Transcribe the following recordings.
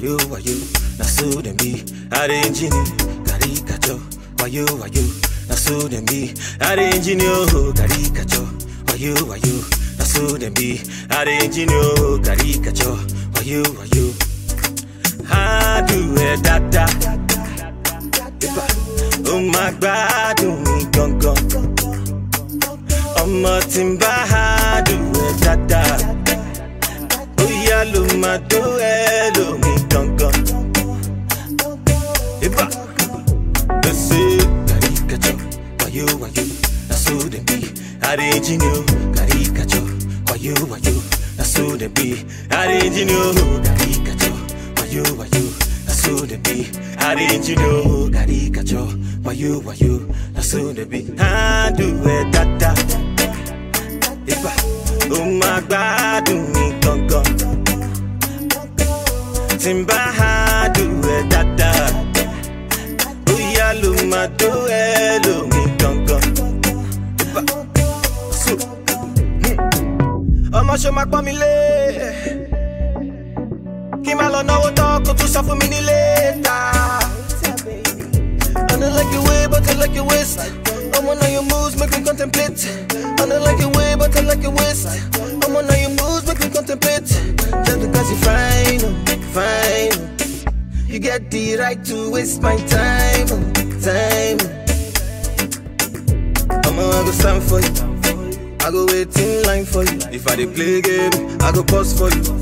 wayo, wayo, na so dem be. Arranging it, caricature, wayo, wayo, na so dem be. Arranging you, caricature, wayo, wayo, na so dem be. Arranging you, caricature, wayo, wayo. How do it, dada? Ó máa gbádùn mi gangan. Ọmọ tí ń bá hádùn ẹ̀ dáadáa. Bóyá ló máa tó ẹ lómi gangan. Ibà ló ṣe caricature. Wayo wayo, na so dem be. Arranging you, caricature. Wayo wayo, na so dem be. Arranging you, caricature. Wayo wayo, na so dem be. Arranging you, caricature. Wayo wayo, na so dem be. Handle it dada. Ibà ó máa gbádùn mi gangan. Tí n bá handle ẹ̀ dáadáa. Bóyá ló máa tó ẹ lómi gangan. Ibà so. Ọmọ ṣe máa pọ́n mi lé. Kí n máa lọ náwó tán kó tún sọ fún mi nílé ta. I don't like your way, but I like your waist. I'm on your moves, make me contemplate. I don't like your way, but I like your waist. I'm on your moves, make me contemplate. Just because you're fine, oh, fine. oh. You get the right to waste my time, oh, time. I'ma I go stand for you. I go wait in line for you. If I dey play game, I go pause for you.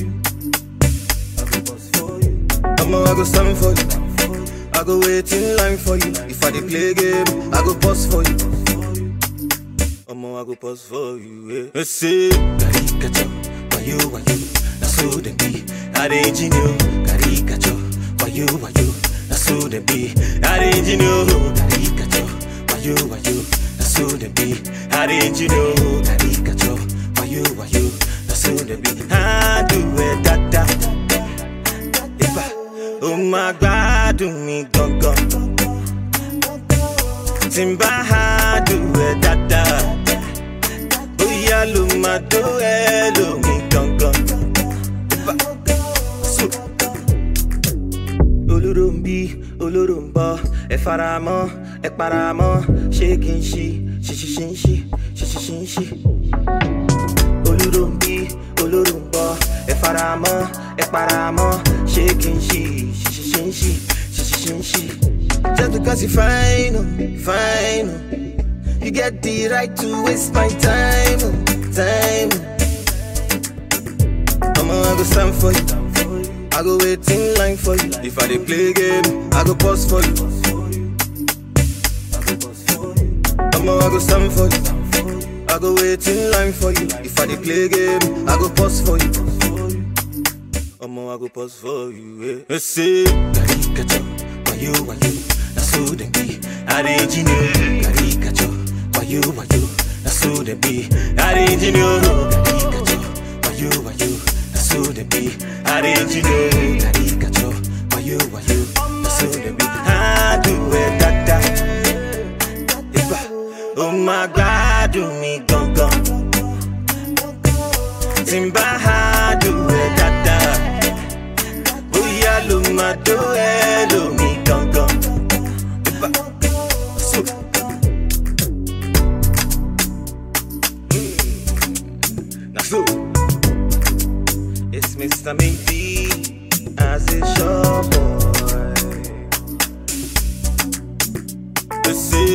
I'ma I go stand for you. I go wait in line for you. If I dey play game, I go pause for you. Omo, I go pause for you. Yeah. say caricature, wayo wayo, na so dem be. Arranging you, caricature, wayo wayo, na so dem be. Arranging you, caricature, wayo wayo, na so dem be. Arranging you, caricature, wayo wayo, na so dem be. Handle it dada. Ibà ó máa gbádùn mi gangan. Tí n bá hádùn ẹ̀ dáadáa. Bóyá ló máa tó ẹ lómi gangan. Ibà so. Olóró ń bí, olóró ń bọ̀, ẹ fara mọ́, ẹ para mọ́, ṣé kí n ṣí, ṣíṣí ṣí ń ṣí, ṣíṣí ṣí ń ṣí olóró ń bí olóró ń bọ ẹ fara mọ ẹ para mọ ṣé kí n ṣí ṣíṣí ṣí ń ṣí ṣíṣí ṣí ń ṣí. just because you fine oh, fine oh. you get the right to waste my time oh, time. Omo, I go stand for you. I go wait in line for you. If I dey play game, I go pause for you. Omo, I go stand for you. I go wait in line for you. If I dey play game, I go pause for you. Omo, I go pause for you. Yeah. say caricature, wayo wayo, na so dem be. Arranging you, caricature, wayo wayo, na so dem be. Arranging you, caricature, wayo wayo, na so dem be. Arranging you, caricature, wayo wayo, na so dem be. Handle it dada. Ibà ó máa gbádùn mi gangan. Tí n bá hádùn ẹ̀ dáadáa. Bóyá ló máa tó ẹ lómi gangan. Ibà so. Mm, Na so. It's Mr. Maybe as a sure boy. Let's see.